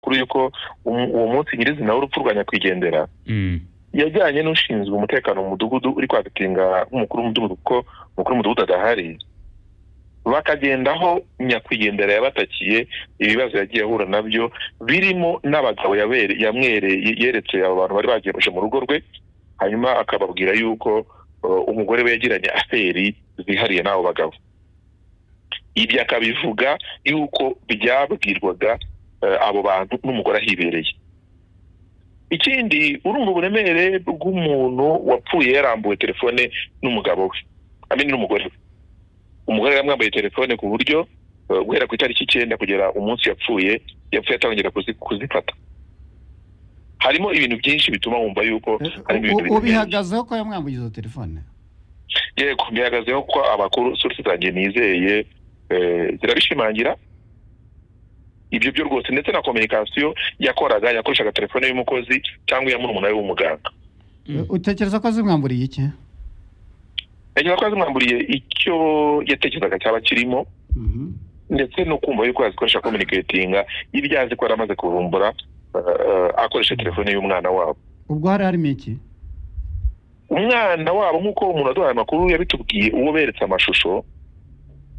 amakuru y'uko uwo munsi nyirizina w'urupfu rwa nyakwigendera yajyanye n'ushinzwe umutekano mu mudugudu uri kwagatinga nk'umukuru w'umudugudu kuko umukuru w'umudugudu adahari bakagenda aho nyakwigendera yabatakiye ibibazo yagiye ahura nabyo birimo n'abagabo yeretse abo bantu bari bagemuje mu rugo rwe hanyuma akababwira yuko umugore we yagiranye aferi zihariye n'abo bagabo ibyo akabivuga yuko byabwirwaga abo bantu n'umugore ahibereye ikindi urumva uburemere bw'umuntu wapfuye yarambuwe telefone n'umugabo we amenya n'umugore we umugore yamwambaye telefone ku buryo guhera ku itariki icyenda kugera umunsi yapfuye yapfuye atongera kuzifata harimo ibintu byinshi bituma wumva yuko harimo ibintu bintu ubihagazeho ko yamwambuye izo telefone yego bihagazeho ko abakuru sorusi zanjye nizeye zirabishimangira ibyo byo rwose ndetse na kominikasiyo yakoraga yakoreshaga telefone y'umukozi cyangwa iya murumuna we w'umuganga utekereza ko zimwamburiye iki yagira ko zimwamburiye icyo yatekerezaga cyaba kirimo ndetse no kumva yuko yazikoresha kominiketinga ibyo azi ko yari amaze kurumbura akoresha telefone y'umwana wabo ubwo hari harimo iki umwana wabo nk'uko umuntu aduhaye amakuru yabitubwiye uwo beretse amashusho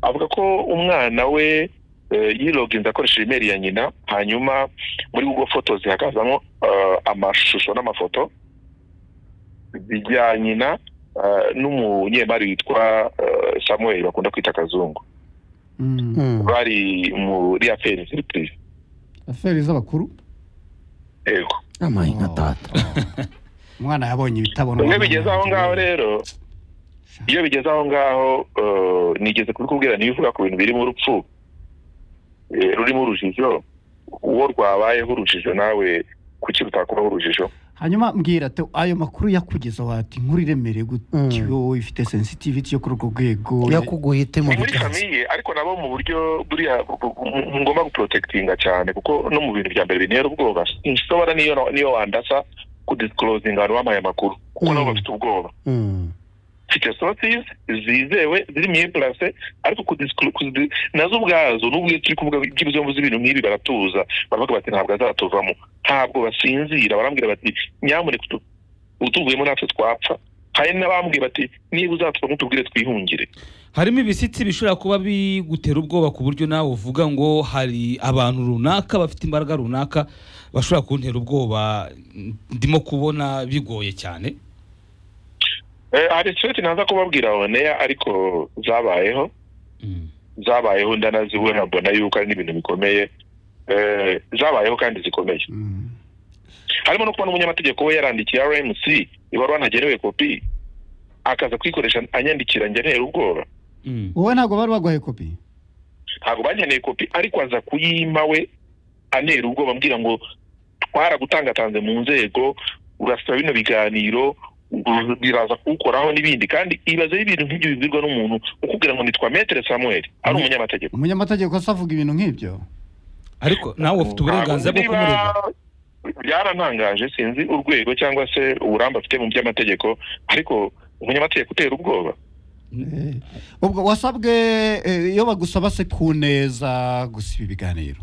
avuga ko umwana we yiroginze akoresheje imeri ya nyina hanyuma muri google fotozi hakazamo amashusho n'amafoto bya nyina n'umunyemari witwa samuel bakunda kwita akazungu bari muri aferi ziri purive aferi z'abakuru yego amayi nka tata umwana yabonye ibitabona iyo bigeze aho ngaho rero iyo bigeze aho ngaho nigeze kubikubwira niba uvuga ku bintu birimo urupfu rurimo urujijo uwo rwabayeho urujijo nawe kuki rutakubaho urujijo hanyuma mbwira ati ayo makuru yakugezaho wati inkuru iremereye gutyo wowe ifite sensitiviti yo kuri urwo rwego yakuguhite mu muri famiye ariko nabo mu buryo buriya ngomba guporotekitinga cyane kuko no mu bintu bya mbere bintera ubwoba inshobora niyo niyo wandasa kudisikorozinga abantu bamaye amakuru kuko nabo bafite ubwoba mfite sorosizi zizewe ziri mu ipurase ariko nazo ubwazo n'ubwo turi kuvuga by'ibizomvu z'ibintu nk'ibi baratuza baravuga bati ntabwo azatuvamo ntabwo basinzira barambwira bati nyamuneka utuvuyemo natwe twapfa hari n'abambwiye bati niba uzatwa nk'utubwire twihungire harimo ibishyitsi bishobora kuba bigutera ubwoba ku buryo nawe uvuga ngo hari abantu runaka bafite imbaraga runaka bashobora kuntera ubwoba ndimo kubona bigoye cyane hari seti ntaza kubabwira oneya ariko zabayeho zabayeho ndanaziwe mbona yuko ari n'ibintu bikomeye zabayeho kandi zikomeye harimo no kubona umunyamategeko we yarandikiye rmc ibaruwa ntagenewe kopi akaza kuyikoresha anyandikira ngenera ubwoba wowe ntabwo bari baguhaye kopi ntabwo bankeneye kopi ariko aza kuyima we anera ubwoba ambwira ngo twaragutangatanze mu nzego urasaba bino biganiro biraza kuwukoraho n'ibindi kandi ibaze ibintu nk'ibyo bibwirwa n'umuntu ukubwira ngo nitwa metere samuel ari umunyamategeko umunyamategeko se avuga ibintu nk'ibyo ariko nawe ufite uburenganzira bwo kumurega byarantangaje sinzi urwego cyangwa se uburambe afite mu by'amategeko ariko umunyamategeko utera ubwoba ubwo wasabwe iyo bagusaba se ku neza gusiba ibiganiro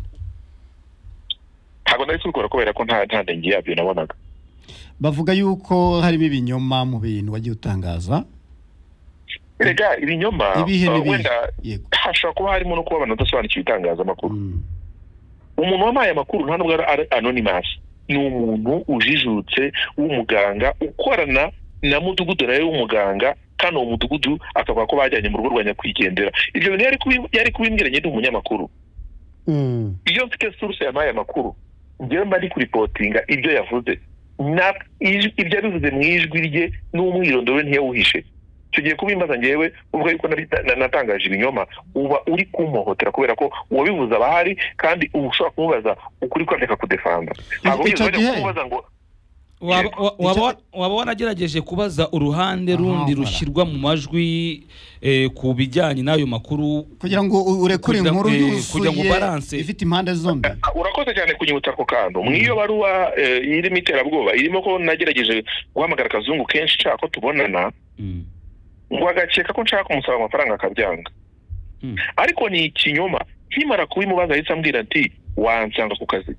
ntabwo nari kubikora kubera ko nta ntandenge yabyo nabonaga bavuga yuko harimo ibinyoma mu bintu wagiye utangaza rega ibinyoma wenda hashobora kuba harimo no kuba abantu badasobanukiwe itangazamakuru umuntu wampaye amakuru nta nubwo ari anonimasi ni umuntu ujijutse w'umuganga ukorana na mudugudu nawe w'umuganga kandi uwo mudugudu akavuga ko bajyanye mu rugo rwa nyakwigendera ibyo bintu yari kubimbwira nyine umunyamakuru iyo mfite suruse yampaye amakuru njyewe mba ndi kuripotinga ibyo yavuze ibyo abivuze mu ijwi rye n'umwirondoro ntiyawuhishe tugiye kubimbaza ngewe uvuga yuko natangaje ibinyoma uba uri kumuhohotera kubera ko uwabivuze aba ahari kandi uba ushobora kumubaza ukuri ko areka kudefanda ntabwo wigeze kumubaza ngo waba waragerageje kubaza uruhande rundi rushyirwa mu majwi ku bijyanye n'ayo makuru kugira ngo urekure inkuru yuzuye ifite impande zombi urakoze cyane kunyibutsa ako kantu nk'iyo baruwa irimo iterabwoba irimo ko nagerageje guhamagara akazungu kenshi nshaka ko tubonana ngo agakeka ko nshaka kumusaba amafaranga akabyanga ariko ni ikinyoma nkimara kubimubaza ahita ambwira ati wansanga ku kazi